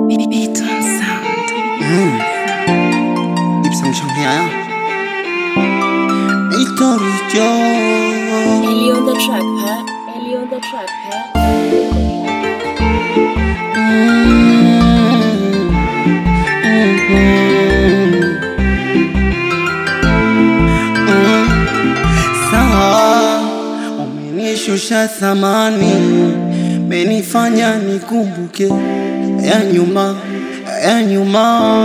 Beaton Sound. 입상 청해야 이토리죠 Ellie on the track, huh? Ellie on the track, huh? Sawa, umenishusha thamani, menifanya nikumbuke ya nyuma ya nyuma,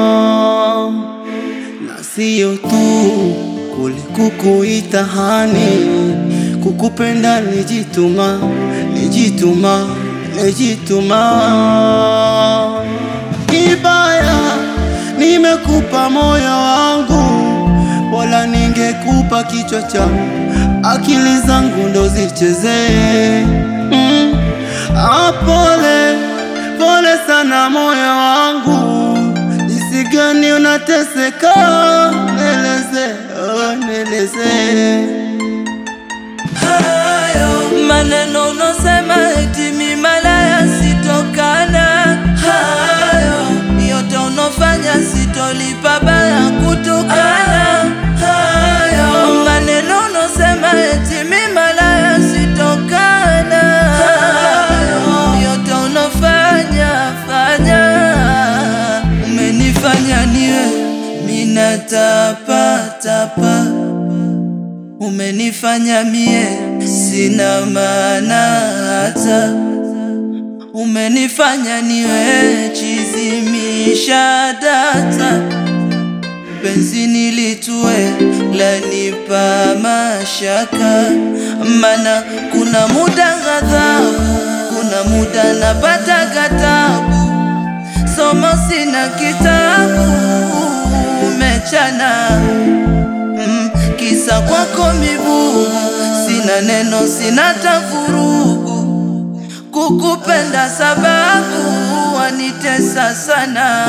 na siyo tu kule kukuita hani, kukupenda nijituma, nijituma, nijituma. Ibaya, nimekupa moyo wangu, bora ningekupa kichwa changu, akili zangu ndo zichezee. Mm. Ah, pole pole sana moyo wangu, jinsi gani unateseka, neleze, oh, neleze. hayo maneno unosema eti mi malaya sitokana hayo yote unofanya sitolipa baya kutukana hayo maneno unosema eti mi malaya sitokana hayo yote unofanya fanya umenifanya niwe minatapatapa umenifanya mie sina maana hata umenifanya niwe chizimisha data penzi nilitue lanipa mashaka mana kuna muda ghadhabu kuna muda napata gatabu somo sina kitabu umechana mm, kisa kwako migumu, sina neno, sina tafurugu, kukupenda sababu wanitesa sana.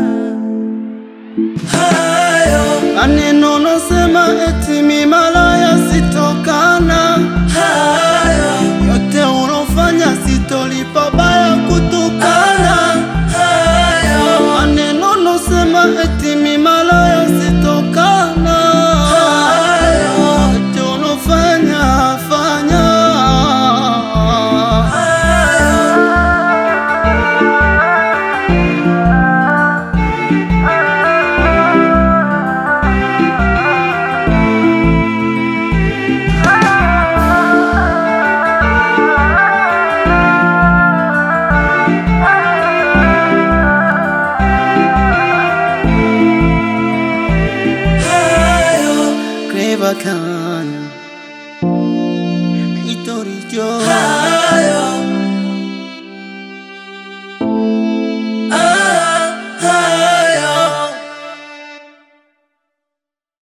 Hayo Maneno nosema eti mi malaya sitokana, hayo yote unofanya sitolipa baya kutukana. hayo Maneno nosema eti mi malaya sitokana, yote unofanya fanya. hayo Clever can, Itorijo. hayo